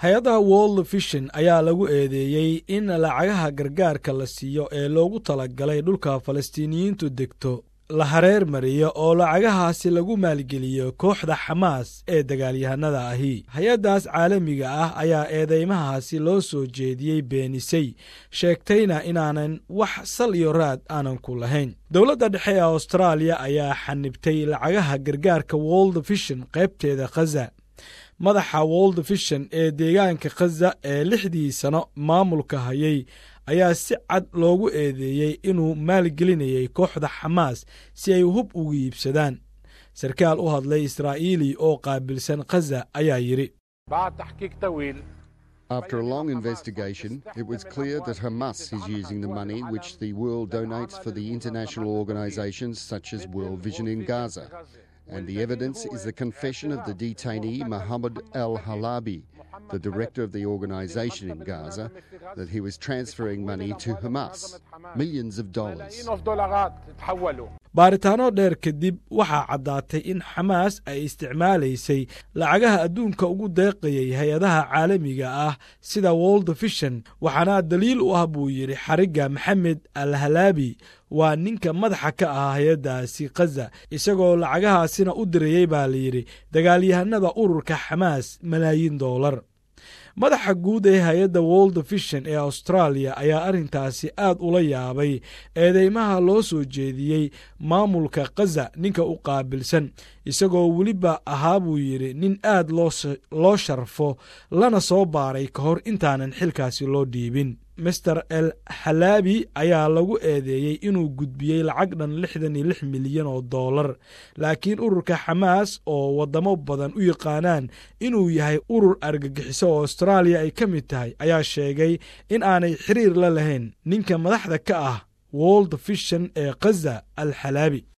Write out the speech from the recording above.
hay-adda world vision ayaa lagu eedeeyey in lacagaha gargaarka la siiyo ee loogu talagalay dhulka falastiiniyiintu degto la hareer mariyo oo lacagahaasi lagu maalgeliyo kooxda xamaas ee dagaalyahanada ahi hay-addaas caalamiga ah ayaa eedeymahaasi loo soo jeediyey beenisay sheegtayna inaanan wax sal iyo raad aanan ku lahayn dowladda dhexe ee austraaliya ayaa xanibtay lacagaha gargaarka world vision qaybteeda khaza madaxa world vision ee deegaanka khaza ee lixdii sano maamulka hayay ayaa si cad loogu eedeeyey inuu maalgelinayay kooxda xamaas si ay hub ugu iibsadaan sarkaal u hadlay israa'iili oo qaabilsan khaza ayaa yidhi After a long investigation, it was clear that Hamas is using the money which the world donates for the international organizations such as World Vision in Gaza. And the evidence is the confession of the detainee Mohammed Al Halabi, the director of the organization in Gaza, that he was transferring money to Hamas, millions of dollars. baaritaano dheer kadib waxaa caddaatay in xamaas ay isticmaalaysay lacagaha adduunka ugu deeqayay hay-adaha caalamiga ah sida world vision waxaana daliil u ah buu yidhi xarigga maxamed al halaabi waa ninka madaxa ka ah hay-addaasi khaza isagoo lacagahaasina u dirayey baa layidhi dagaalyahanada ururka xamaas malaayiin doolar madaxa guud ee hay-adda world vision ee austraaliya ayaa arrintaasi aad ula yaabay eedeymaha loo soo jeediyey maamulka khaza ninka u qaabilsan isagoo weliba ahaa buu yidhi nin aad loo sharfo lana soo baaray ka hor intaanan xilkaasi loo dhiibin master el halaabi ayaa lagu eedeeyey inuu gudbiyey lacag dhan lixdan iyo lix milyan oo dollar laakiin ururka xamaas oo waddamo badan u yaqaanaan inuu yahay urur argagixiso oo austraaliya ay ka mid tahay ayaa sheegay in aanay xiriir la lahayn ninka madaxda ka ah world vision ee khaza al xalaabi